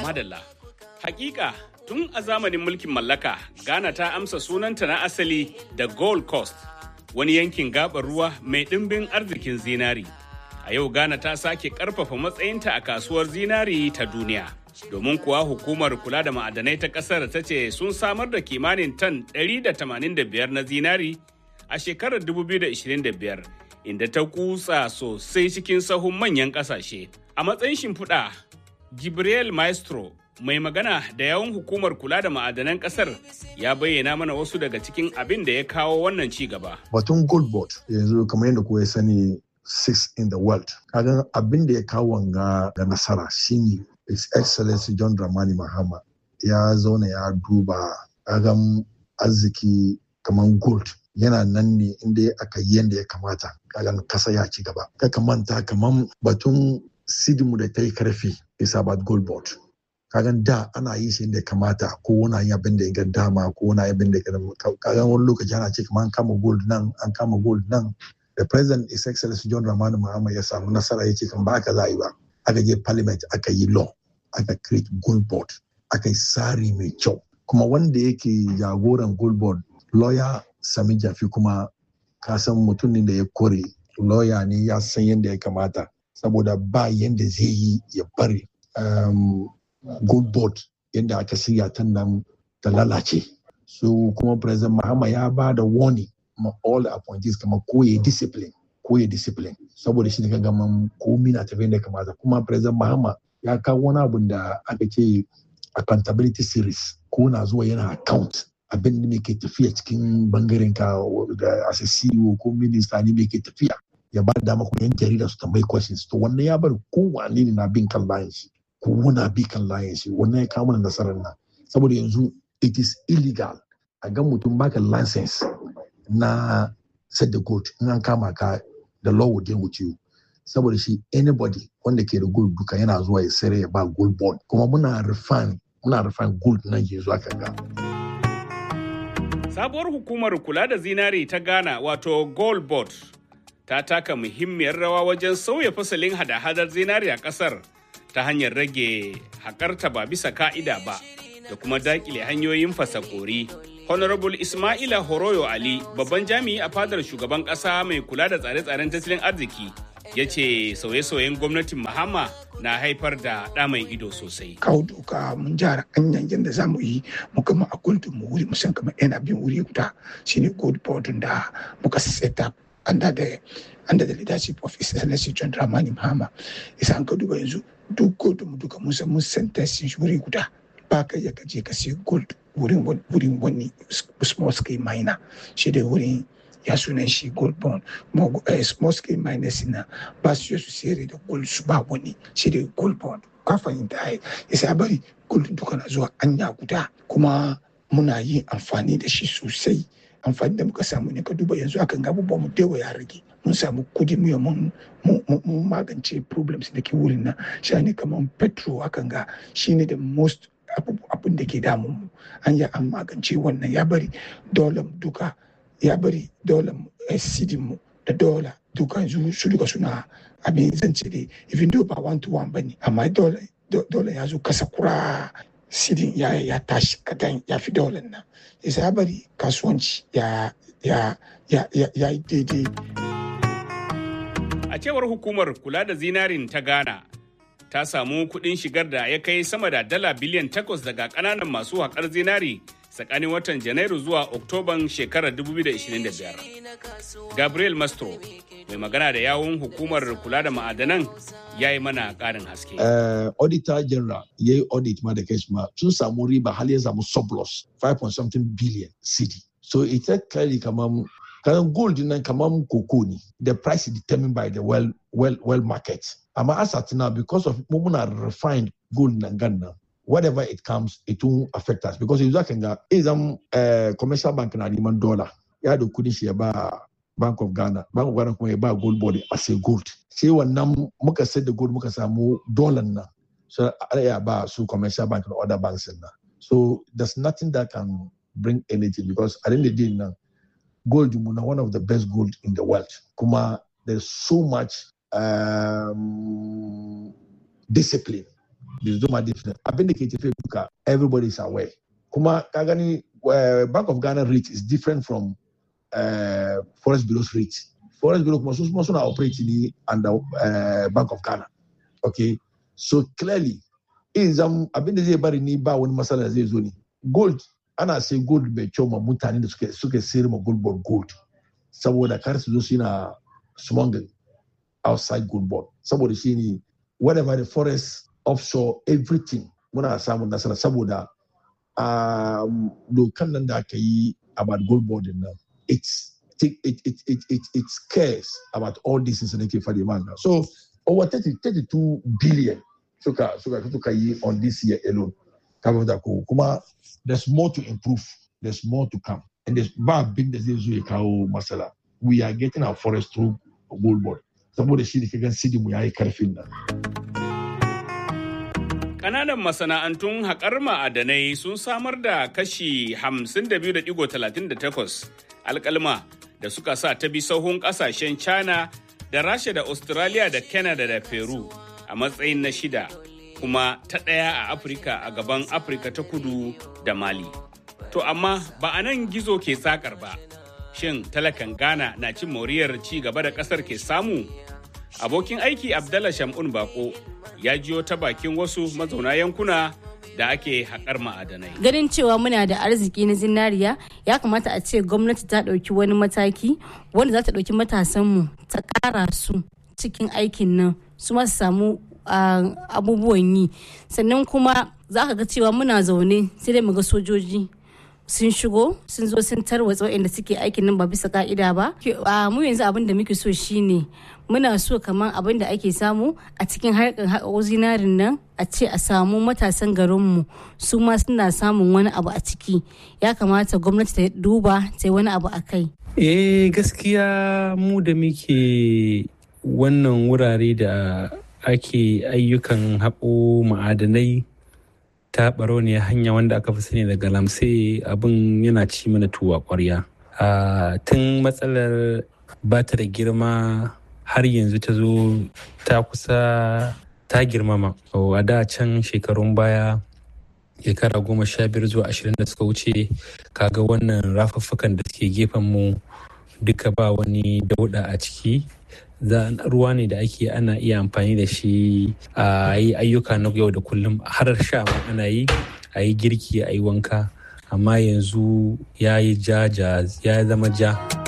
Madalla. Hakika tun a zamanin mulkin mallaka Ghana ta amsa sunanta na asali da Gold Coast, wani yankin gabar ruwa mai ɗimbin arzikin zinari. A yau Ghana ta sake ƙarfafa matsayinta a kasuwar zinari ta duniya. Domin kuwa hukumar kula da ma'adanai ta ƙasar ta ce sun samar da kimanin tan 185 na zinari a shekarar 2025 inda ta kutsa sosai cikin sahun manyan ƙasashe. A matsayin shimfiɗa, Gabriel Maestro mai magana da yawun hukumar kula da ma'adanan kasar ya bayyana mana wasu daga cikin abin da ya kawo wannan ci gaba. Batun gold board yanzu kamar yadda kuwa sani six in the world. Kagan abin da ya kawo wanga ga nasara shine His Excellency John Dramani Mahama ya zauna ya duba kagan arziki kamar gold yana nan ne inda aka yi yadda ya kamata kagan kasa ya ci gaba. Kaka manta kamar batun sidimu da ta yi karfi is about gold board. kagan da ana yi shi da kamata ko wani yi abin da ya ga dama ko wani abin da ya kagan wani lokaci ana ce kamar an kama gold nan an kama gold nan the president is excellency john ramani mahama ya samu nasara ya ce kan ba aka za yi ba aka je parliament aka yi law aka create gold board aka yi tsari mai kyau kuma wanda yake jagoran gold board lawyer sami jafi kuma ka san mutum ne da ya kore lawyer ne ya san yadda ya kamata saboda ba yadda zai yi ya bari um, good board yadda aka shirya ta nan ta lalace so kuma president mahama ya ba da warning ma all the appointees kamar koye discipline koye discipline saboda shi ne ka gama komi na tafiya da kamata kuma president mahama ya kawo wani abu da aka ce accountability series ko na zuwa yana account abin da ke tafiya cikin bangaren ka da as a CEO ko minister ne mai ke tafiya ya ba da dama kuma yan jarida su tambayi questions to wannan ya bar kowane ne na bin kan layin shi kowane bi kan layin shi wannan ya kawo mana nasarar nan saboda yanzu it is illegal a ga mutum baka license na set the gold in an kama ka the law will deal with you saboda shi anybody wanda ke da gold duka yana zuwa ya sayar ya ba gold bond kuma muna refine muna refine gold nan yanzu aka ga Sabuwar hukumar kula da zinari ta Ghana wato Gold Board ta taka muhimmiyar rawa wajen sauya fasalin hada-hadar zinari a ƙasar ta hanyar rage haƙarta ba bisa ka'ida ba da kuma daƙile hanyoyin fasakori. Honorable Ismaila Horoyo Ali, babban jami'i a fadar shugaban ƙasa mai kula da tsare-tsaren tattalin arziki, ya ce sauye-sauyen gwamnatin Mahama na haifar da ɗa mai ido sosai. Kawo doka mun jara hanyar yadda za mu yi mu gama a kuntun mu wuri musan kamar yana bin wuri guda shine gold board da muka set up under the under the leadership of His Excellency John Dramani Mahama. Isa an ka duba yanzu duk gold mu duka mun san mun sentence shi wuri guda ba ka ya kaje ka sai gold wurin wurin wani small scale miner shi da wurin ya sunan shi gold bond small scale miners na ba su su sayar da gold su ba wani shi da gold bond ka fahimta ai isa bari gold duka na zuwa anya guda kuma muna yin amfani da shi sosai amfani da muka samu ne ka duba yanzu akan ga abubuwan mu dewa ya rage mun samu kudi mu mun mun magance problems da ke wurin nan shi ne kamar petrol akan ga shine the most abin da ke damun mu an yi an magance wannan ya bari dolar duka ya bari dolar sidin mu da dola duka yanzu su duka suna abin zance dai even though ba one to one bane amma dola ya zo kasa kura sidin ya ya tashi kadan ya fi dolar nan yasa ya bari kasuwanci ya ya ya ya yi daidai a cewar hukumar kula da zinarin ta ghana ta samu kuɗin shigar da ya kai sama da dala biliyan takwas daga ƙananan masu haƙar zinari tsakanin watan janairu zuwa oktoban shekarar 2025 gabriel mastro mai magana da yawun hukumar kula da ma'adanan ya yi mana ƙarin haske auditor general ya yi audit ma da kai ma sun samu riba har ya samu surplus 5.something billion cd so ita kari kamar kanan gold nan kamar koko ne the price is determined by the well well well market amma as at now because of muna refined gold nan gan nan whatever it comes it won't affect us because yanzu kan ga izan commercial bank na neman dollar ya da kudin shi ya ba bank of ghana bank of ghana kuma ya ba gold board as a gold sai wannan muka sai da gold muka samu dollar nan so ya ba su commercial bank na other banks nan so there's nothing that can bring anything because at the end of the day now gold muna one of the best gold in the world kuma there's so much um, discipline da zuma different abin da ke tafiya duka everybody is aware kuma ka gani uh, bank of ghana rate is different from uh, forest bureau's rate forest bureau kuma su kuma suna operate ne under uh, bank of ghana okay so clearly in zam abin da zai bari ni ba wani matsala zai zo ne gold ana sai gold mai kyau ma mutane da suke suke sayar ma gold board gold saboda kar su zo su na smuggling outside gold board saboda shi ne whatever the forest offshore everything muna samun nasara saboda um, dokan nan da aka yi about gold board nan it's it, it, it, it, it, it cares about all these things da ke faɗi man so over 30, 32 billion suka suka suka yi on this year alone kafin da ko kuma there's more to improve there's more to come and there's ba abin da zai zo ya kawo matsala we are getting our forest through gold board saboda shi da kagan sidi mu yayi karfin nan Ƙananan masana'antun haƙar ma'adanai sun samar da kashi 52.38 alƙalma da suka sa ta bi sahun ƙasashen China da Rasha da Australia da Canada da Peru a matsayin na shida kuma ta ɗaya a Afirka a gaban Afirka ta kudu da Mali. To amma ba a nan gizo ke sakar ba. Shin talakan Ghana na cin moriyar ci gaba da ƙasar ke samu? Abokin aiki Abdallah Shamun Bako ya jiyo ta bakin wasu mazauna yankuna da ake haƙar ma'adanai. Ganin cewa muna da arziki na zinariya ya kamata a ce gwamnati ta ɗauki wani mataki wanda za ta ɗauki matasanmu ta ƙara su cikin aikin nan su ma su samu abubuwan yi sannan kuma za ka ga cewa muna zaune sai dai mu ga sojoji sun shigo sun zo sun tarwatsa waɗanda suke aikin nan ba bisa ka'ida ba mu yanzu abin da muke so shine muna so kamar abin da ake samu a cikin harkar haƙo zinarin nan a ce a samu matasan garinmu su ma suna samun wani abu a ciki ya kamata gwamnati ta duba ta wani abu a kai eh gaskiya mu da muke wannan wurare da ake ayyukan haƙo ma'adanai ta ne hanya wanda aka fi sani da galamse abin yana ci mana tuwa ƙwarya tun matsalar ba ta da girma har yanzu ta zo ta kusa ta girmama a da can shekarun baya shekara goma sha biyar zuwa ashirin da suka wuce kaga wannan rafuffukan da suke gefen mu duka ba wani dauda a ciki ruwa ne da ake ana iya amfani da shi a yi ayyuka na yau da kullum har sha ma ana yi a yi girki a yi wanka amma yanzu ya yi ja ya zama ja